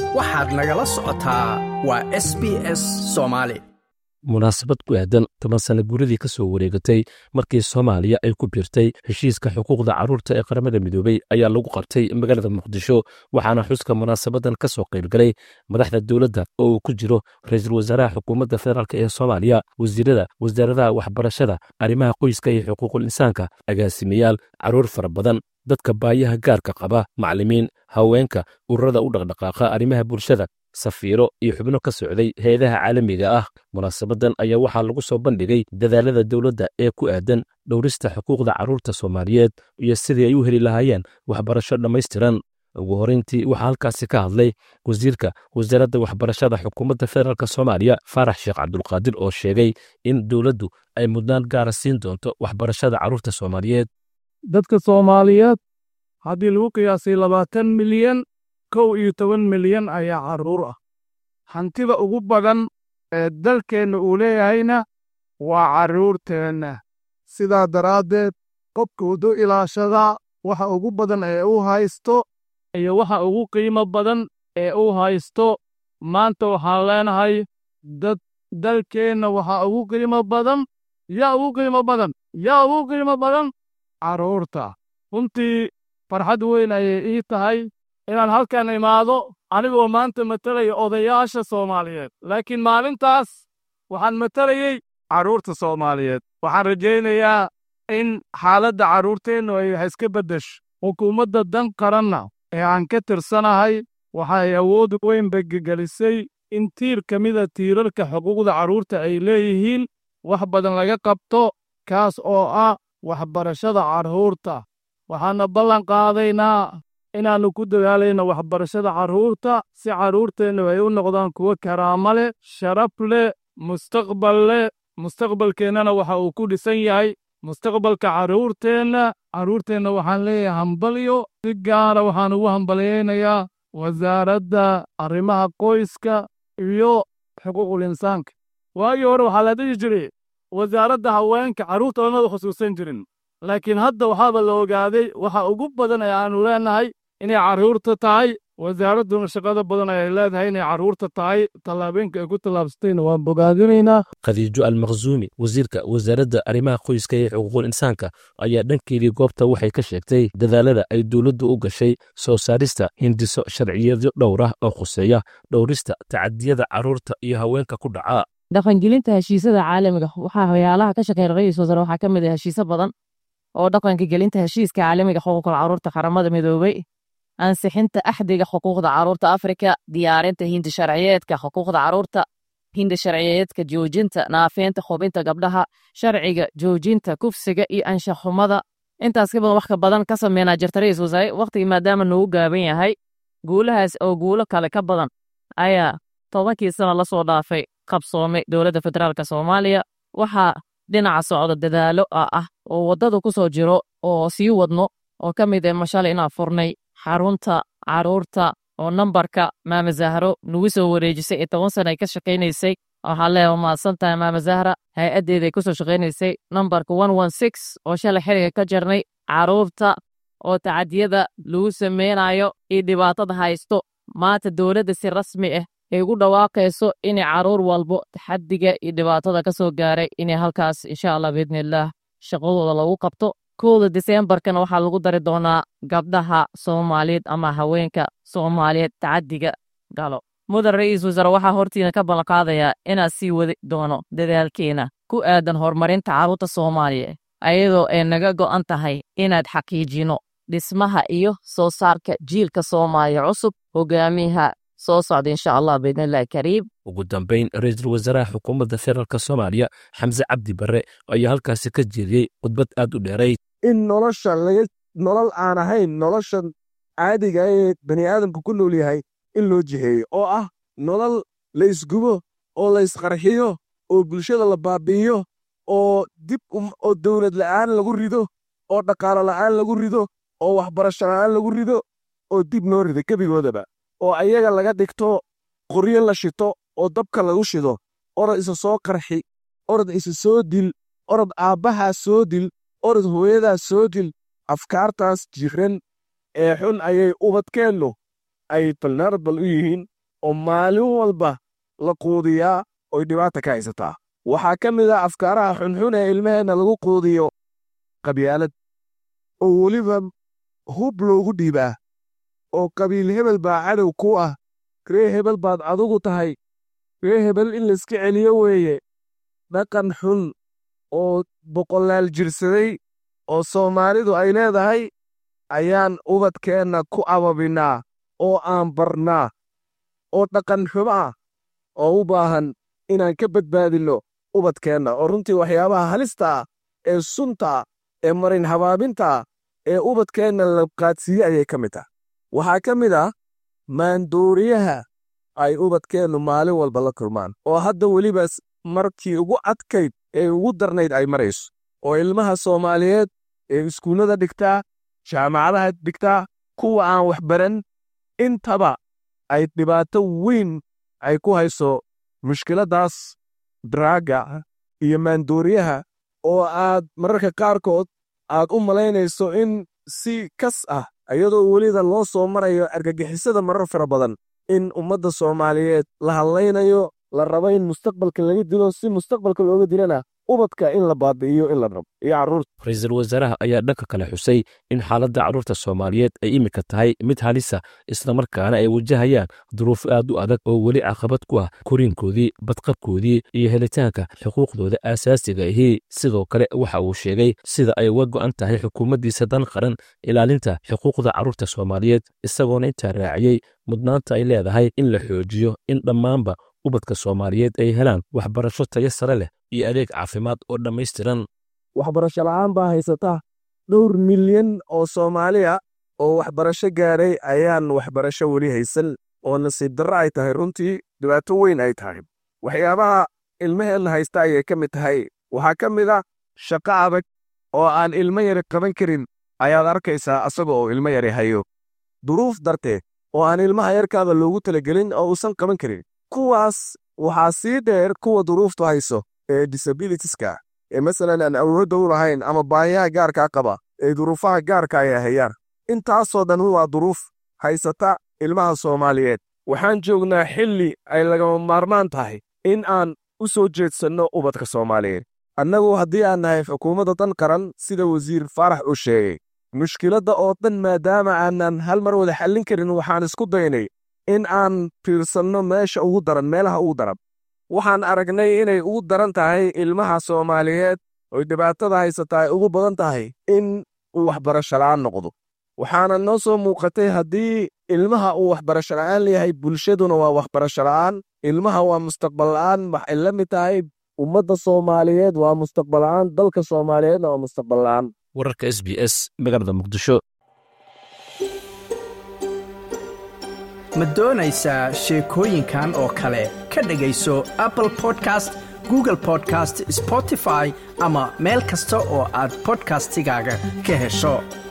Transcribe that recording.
waxaad nagala socotaa waa s b s soomaali munaasabad ku aadan toban sana guuradii ka soo wareegatay markii soomaaliya ay ku biirtay heshiiska xuquuqda carruurta ee qaramada midoobey ayaa lagu qabtay magaalada muqdisho waxaana xuska munaasabadan ka soo qaybgalay madaxda dowladda oo uu ku jiro ra-iisul wasaaraha xukuumadda federaalk ee soomaaliya wasiirada wasaaradaha waxbarashada arrimaha qoyska iyo xuquuqul insaanka agaasimayaal carruur fara badan dadka baayaha gaarka qaba macallimiin haweenka ururada u dhaqdhaqaaqa arrimaha bulshada safiiro iyo xubno ka socday heedaha caalamiga ah munaasabadan ayaa waxaa lagu soo bandhigay dadaalada dowladda ee ku aadan dhowrista xuquuqda carruurta soomaaliyeed iyo sidii ay u heli lahaayeen waxbarasho dhammaystiran ugu horrayntii waxaa halkaasi ka hadlay wasiirka wasaaradda waxbarashada xukuumadda federaalk soomaaliya faarax sheekh cabdulqaadir oo sheegay in dowladdu ay mudnaan gaara siin doonto waxbarashada carruurta soomaaliyeed dadka soomaaliyeed haddii lagu qiyaasay labaatan milyan kow iyo toban milyan ayaa carruur ah hantida ugu badan ee dalkeenna uu leeyahayna waa carruurteenna sidaa daraaddeed qofka wuxuu ilaashadaa waxa ugu badan ee uu haysto iyo waxa ugu qiimo badan ee uu haysto maanta waxaan leenahay dad dalkeenna waxa ugu qiimo badan yaa ugu qiimo badan yaa ugu qiimo badan carruurta runtii farxad weyn ayay ii tahay inaan halkan imaado anigoo maanta matalaya odayaasha soomaaliyeed laakiin maalintaas waxaan matalayey carruurta soomaaliyeed waxaan rajaynayaa in xaaladda carruurteennu ay wax iska beddesho xukuumadda dan qaranna ee aan ka tirsanahay waxay awood weyn begegelisay in tiir ka mida tiirarka xuquuqda carruurta ay leeyihiin wax badan laga qabto kaas oo ah waxbarashada carruurta waxaanna ballan qaadaynaa inaannu ku dadaalayno waxbarashada carruurta si carruurteennu ay u noqdaan kuwo karaamo leh sharaf leh mustaqbal leh mustaqbalkeennana waxa uu ku dhisan yahay mustaqbalka carruurteenna carruurteenna waxaan leeyahay hambalyo si gaara waxaan ugu hambalyaynayaa wasaaradda arrimaha qoyska iyo xuquuqul insaanka waagii hore waxaa la dhihi jiray wasaaradda haweenka carruurta lamada khusuusan jirin laakiin hadda waxaaba la ogaaday waxa ugu badan ee aannu leenahay inay carruurta tahay wasaaradduna shaqada badan ay leedahay inay carruurta tahay tallaabooyinka ay ku tallaabsatayna waan bogaadinaynaa khadiijo almakhsuumi wasiirka wasaaradda arrimaha qoyska iyo xuquuqul insaanka ayaa dhankeedii goobta waxay ka sheegtay dadaalada ay dowladdu u gashay soo saarista hindiso sharciyadyo dhowr ah oo khuseeya dhowrista tacadiyada carruurta iyo haweenka ku dhaca dhaqangelinta heshiisyada caalamiga waxaa waxyaalaha ka shaqeeya ra-iisul wasaare waxaa ka mid ah heshiisyo badan oo dhaqanka gelinta heshiiska caalamiga xuquuqda carruurta qaramada midoobey ansixinta axdiga xuquuqda carruurta afrika diyaarinta hindi sharciyeedka xuquuqda carruurta hindi sharciyeedka joojinta naafeynta xubinta gabdhaha sharciga joojinta kufsiga iyo anshaxumada intaas ka badan wax ka badan ka sameynaa jirta ra-iisul wasaare waqtigii maadaama noogu gaaban yahay guulahaas oo guulo kale ka badan ayaa tobankii sano lasoo dhaafay qabsoomay dowladda federaalk soomaaliya waxaa dhinaca socda dadaalo ah oo waddada ku soo jiro oo sii wadno oo ka mid ah mashalay inaan furnay xarunta carruurta oo nambarka maama zahro nagu soo wareejisay ee toban sana ay ka shaqaynaysay waxaa leeya mahadsan tahay maama zahra hay-addeeda ay ku soo shaqaynaysay nambarka one one six oo shalay xiriga ka jarnay carruurta oo tacadiyada lagu sameynayo iyo dhibaatada haysto maanta dowladda si rasmi ah ay ugu dhawaaqayso inay carruur walbo taxadiga iyo dhibaatada ka soo gaaray inay halkaas insha allah biidnillaah shaqadooda lagu qabto kowda diseembarkana waxaa lagu dari doonaa gabdhaha soomaaliyeed ama haweenka soomaaliyeed tacadiga galo mudan ra-iisul wasaare waxaa hortiina ka ballanqaadayaa inaad sii wadi doono dadaalkeena ku aadan horumarinta carruurta soomaaliya ayadoo ay naga go'an tahay inaad xaqiijino dhismaha iyo soo saarka jiilka soomaaliya cusub hogaamiyaha soo socda insha allah biidnillahi kariim ugu dambayn ra-iisul wasaaraha xukuumadda federaalk soomaaliya xamse cabdi barre ayaa halkaasi ka jeediyey khudbad aad u dheerayd in nolosha laga nolol aan ahayn noloshan caadiga ee bani aadamku ku nool yahay in loo jiheeyo oo ah nolol la isgubo oo la isqarxiyo oo bulshada la baabi'iyo oo dib oo dowlad la'aan lagu rido oo dhaqaalo la'aan lagu rido oo waxbarasho la'aan lagu rido oo dib noo rido gebigoodaba oo ayaga laga dhigto qoryo la shito oo dabka lagu shido orod isa soo qarxi orod isa soo dil orod aabbahaa soo dil orod hooyadaas soo dil afkaartaas jiran ee xun ayay ubadkeennu ay balnaarbal u yihiin oo maalin walba la quudiyaa oy dhibaata ka haysataa waxaa ka mid ah afkaaraha xunxun ee ilmaheenna lagu quudiyo qabyaalad oo weliba hub loogu dhiibaa oo qabiil hebel baa cadow ku ah ree hebel baad adugu tahay ree hebel in layska celiyo weeye dhaqan xun oo boqolaal jirsaday oo soomaalidu ay leedahay ayaan ubadkeenna ku ababinnaa oo aan barnaa oo dhaqan xumo ah oo u baahan inaan ka badbaadinno ubadkeenna oo runtii waxyaabaha halista ah ee sunta ee marin habaabinta ee ubadkeenna la qaadsiiye ayay ka mid tah waxaa ka mid ah maandooriyaha ay ubadkeennu maalin walba la kulmaan oo hadda weliba markii ugu adkayd ee ugu darnayd ay marayso oo ilmaha soomaaliyeed ee iskuullada dhigtaa jaamacadaha dhigtaa kuwa aan wax baran intaba ay dhibaato weyn ay ku hayso mushkiladdaas daraaga iyo maandooriyaha oo aad mararka qaarkood aad u malaynayso in si kas ah iyadoo welida loo soo marayo argagixisada marar fara badan in ummadda soomaaliyeed la hadlaynayo la rabo in mustaqbalka laga dilo si mustaqbalka looga dilana ubadka in la baabi'iyo in la rabo iyo carruurta ra-iisul wasaaraha ayaa dhanka kale xusay in xaaladda carruurta soomaaliyeed ay iminka tahay mid halisa islamarkaana ay wajahayaan duruuf aad u adag oo weli caqabad ku ah koriinkoodii badqabkoodii iyo helitaanka xuquuqdooda aasaasiga ahi sidoo kale waxa uu sheegay sida ay uga go'an tahay xukuumaddiisa dan qaran ilaalinta xuquuqda carruurta soomaaliyeed isagoona intaa raaciyey mudnaanta ay leedahay in la xoojiyo in dhammaanba ubadka soomaaliyeed ay helaan waxbarasho tayo sare leh iyo adeeg caafimaad oo dhammaystiran waxbarasho la'aan baa haysata dhowr milyan oo soomaaliya oo waxbarasho gaadhay ayaan waxbarasho weli haysan oo nasiib darro ay tahay runtii dhibaato weyn ay tahay waxyaabaha ilmaheenna haysta ayay ka mid tahay waxaa ka mid a shaqo adag oo aan ilmo yari qaban karin ayaad arkaysaa asaga oo ilmo yari hayo duruuf darteed oo aan ilmaha yarkaaba loogu talagelin oo uusan qaban karin kuwaas waxaa sii dheer kuwa duruuftu hayso ee disabilitieska ee masalan aan awoodda u lahayn ama baayaha gaarkaa qaba ee duruufaha gaarka ay hayaan intaasoo dhan waa duruuf haysata ilmaha soomaaliyeed waxaan joognaa xilli ay lagama maarmaan tahay in aan u soo jeedsanno ubadka soomaaliyeed annagu haddii aan nahay xukuumadda dan qaran sida wasiir faarax uu sheegay mushkiladda oo dhan maadaama aanan hal mar wada xallin karin waxaan isku daynay in aan fiirsanno meesha ugu daran meelaha ugu daran waxaan aragnay inay ugu daran tahay ilmaha soomaaliyeed oy dhibaatada haysataa ay ugu badan tahay in uu waxbarasho la'aan noqdo waxaana noo soo muuqatay haddii ilmaha uu waxbarasho la'aan leeyahay bulshaduna waa waxbarasho la'aan ilmaha waa mustaqbal la'aan waxay la mid tahay ummadda soomaaliyeed waa mustaqbal la'aan dalka soomaaliyeedna waa mustaqbal la'aan wararka s b s magaalada muqdisho ma doonaysaa sheekooyinkan oo kale ka dhegayso apple podcast google podcast spotify ama meel kasta oo aad bodkastigaaga ka hesho